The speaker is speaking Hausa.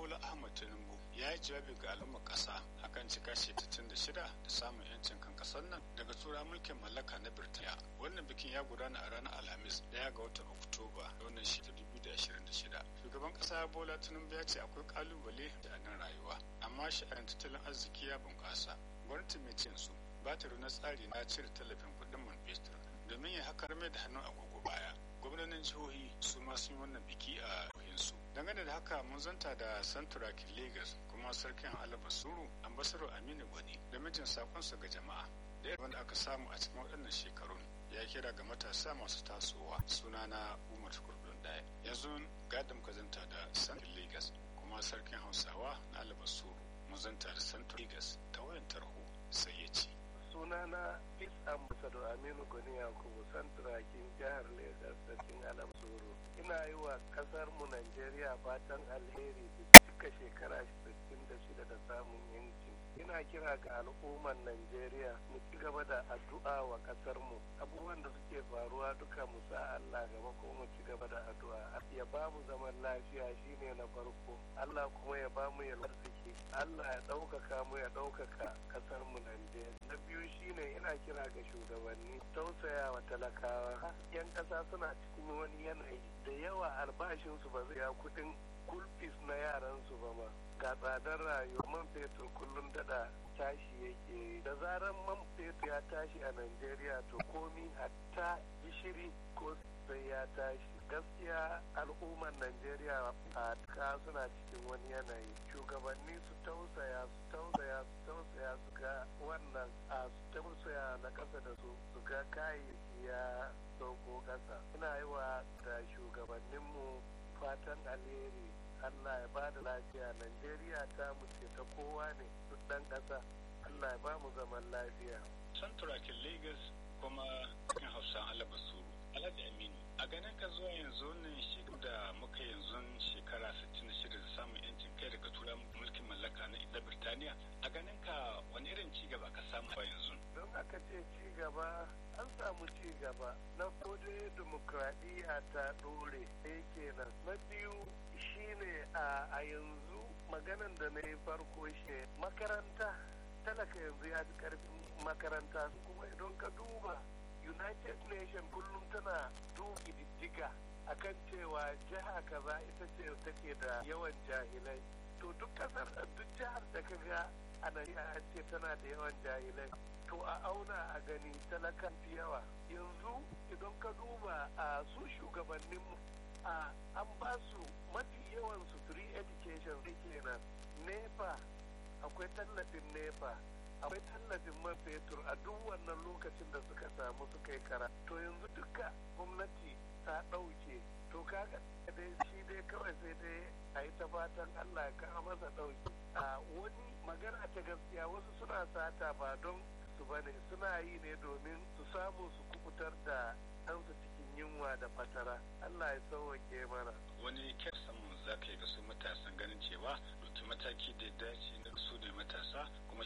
bola ahmad tinubu ya yi jawabi ga al'ummar ƙasa akan cika shekaru da shida da samun yancin kan ƙasar nan daga tura mulkin mallaka na birtaniya wannan bikin ya gudana a ranar alhamis daya ga watan oktoba da wannan shekaru 2026 shugaban ƙasa bola tinubu ya ce akwai kalubale da nan rayuwa amma sha'anin tattalin arziki ya bunƙasa gwamnati mai cin su ba ta na tsari na cire tallafin kuɗin man fetur domin ya hakar mai da hannun agogo baya gwamnonin jihohi su ma sun yi wannan biki a jihohinsu dangane da haka mun zanta da santuraki lagos kuma sarkin alaba suru ambasaro aminu gwani da mijin sakonsa ga jama'a da wanda aka samu a cikin waɗannan shekarun ya kira ga matasa masu tasowa sunana umar kurdun daya yanzu gadin zanta da santin lagos kuma sarkin hausawa na alaba suru mun zanta da santur lagos ta wayan tarho sai ya ce sunana peace ambassador aminu gwani yakubu santurakin jihar lagos sarkin alam soro ina yi wa kasar mu najeriya fatan alheri da cika shekara 66 da samun yanci ina kira ga al'ummar najeriya mu ci gaba da addu'a wa kasar mu abubuwan da suke faruwa duka mu sa allah gaba ko mu ci gaba da addu'a ya ba mu zaman lafiya shine na farko allah kuma ya ba mu yalwar allah ya ɗaukaka mu ya ɗaukaka kasar mu najeriya na biyu shine ina kira ga shugabanni tausaya wa talakawa yan ƙasa suna cikin wani yanayi da yawa albashinsu ba zai ya kuɗin kulfis na yaransu ba ma ga tsadar rayuwa man fetur kullum dada tashi yake da zaran man fetur ya tashi a najeriya to komi hatta gishiri ko sai ya tashi gaskiya al'ummar najeriya a ka suna cikin wani yanayi shugabanni su tausaya su tausaya su tausaya su ga wannan a su tausaya na kasa da su su ga kayayyaki ya sauko kasa ina yi wa da shugabanninmu fatan alheri allah ya ba da lafiya najeriya ta muce ta kowa ne duk ɗan ƙasa allah ya ba mu zaman lafiya santurakin lagos kuma cikin hausa alaba suru alhaji aminu a ganin ka zuwa yanzu nan shekaru da muka yanzu shekara 66 da samun yancin kai daga tura mulkin mallaka na ita birtaniya a ganin ka wani irin ci gaba ka samu a yanzu don aka ce ci gaba an samu ci gaba na kode demokradiyya ta dore ɗaya kenan na biyu shine a yanzu maganan da na yi farko shi makaranta talaka yanzu ya fi karfin makaranta kuma idan ka duba united nation kullum tana duki diddiga akan cewa jiha kaza ita ce take da yawan jahilai to duk kasar duk jihar da ka ga a Najeriya an ce tana da yawan jahilai to a auna a gani talakan fi yawa yanzu idan ka duba a su shugabanninmu a an ba su mafi yawan su free education kenan nepa akwai tallafin nepa akwai tallafin man fetur a duk wannan lokacin da suka samu suka yi kara to yanzu duka gwamnati ta ɗauke to kaga dai shi dai kawai sai dai a yi ta fatan allah ya kawo masa ɗauki a wani magana ta gaskiya wasu suna sata ba don su bane suna yi ne domin su samu su kubutar da ɗansu cikin yunwa da fatara allah ya sauwake mana wani kyan samun za ka yi ga su matasan ganin cewa ɗauki mataki da dace na su ne matasa kuma